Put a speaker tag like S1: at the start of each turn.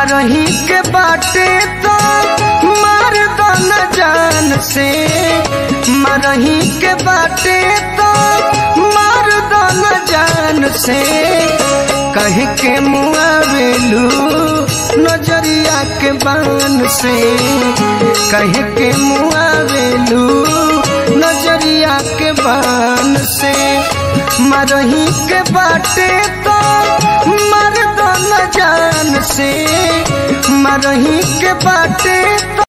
S1: मरही के बाटे तो मार दो न जान से मरही के बाटे तो मार दो न जान से कह के मुआवेलू नजरिया के बान से कह के मुआवेलू नजरिया के बान से मरही के बाटे तो मर दो न जान से मरही के बाटे तो